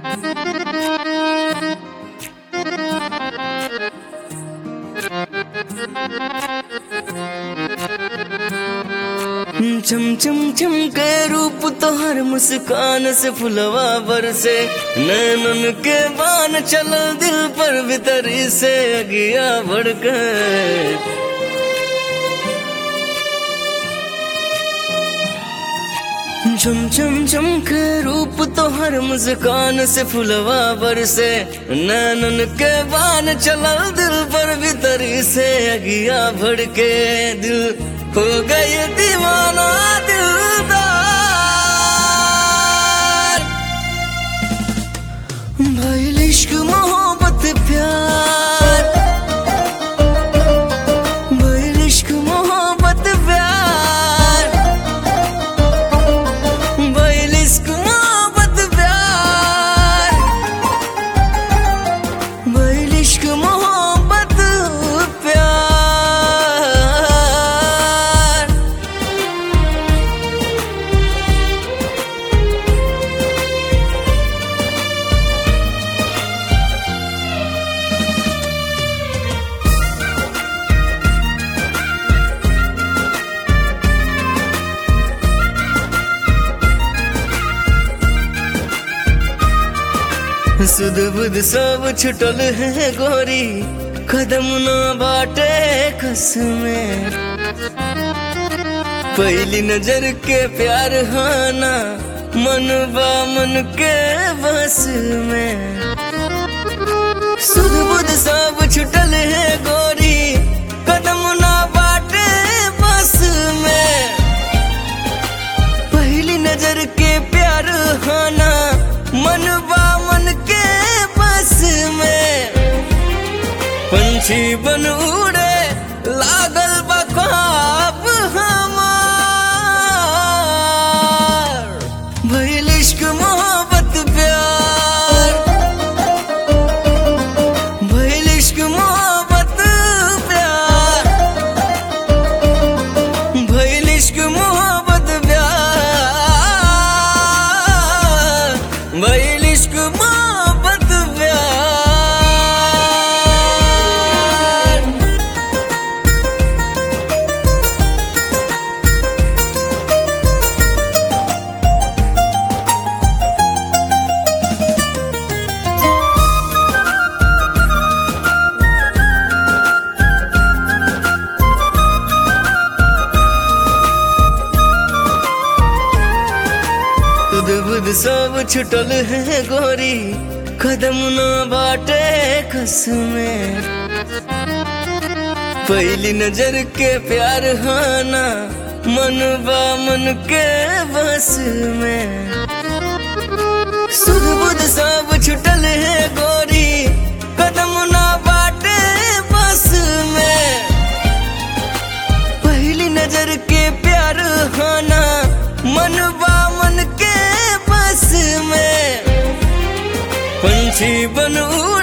चम चम चम के रूप तोहर मुस्कान से फुलवा बरसे नैनन के बान चलो दिल पर भीतरी से अगिया भड़के चम चम चम के रूप तोहर मुस्कान से फुलवा बरसे नैनन के बान चलल दिल पर भीतरी से अगिया भड़के दिल हो गई दीवाना दिलदार भइल इश्क मोहब्बत प्यार भइल इश्क मोहब्बत प्यार भइल इश्क मोहब्बत प्यार भइल इश्क मोहब्बत प्यार सुध बुध सब छुटल है गोरी कदम न बाटे कसमें पहली नजर के प्यार हाना मन बा मन के बस में सुध बुध सब छुटल है गोरी कदम न बाटे बस में पहली नजर के प्यार हाना मन बा मन के बस में पंछी बन उड़े लागल बा ख्वाब हमार भइल इश्क मोहब्बत प्यार भइल इश्क मोहब्बत प्यार भइल इश्क मोहब्बत प्यार भइल इश्क मोहब्बत प्यार खुद बुद सब छुटल है गोरी कदम न बाटे कसमें पहली नजर के प्यार हाना मन बा मन के बस में सुध बुध सब छुटल है गोरी कदम न बाटे बस में पहली नजर के प्यार हाना मन बा मन के बस में पंछी बन उड़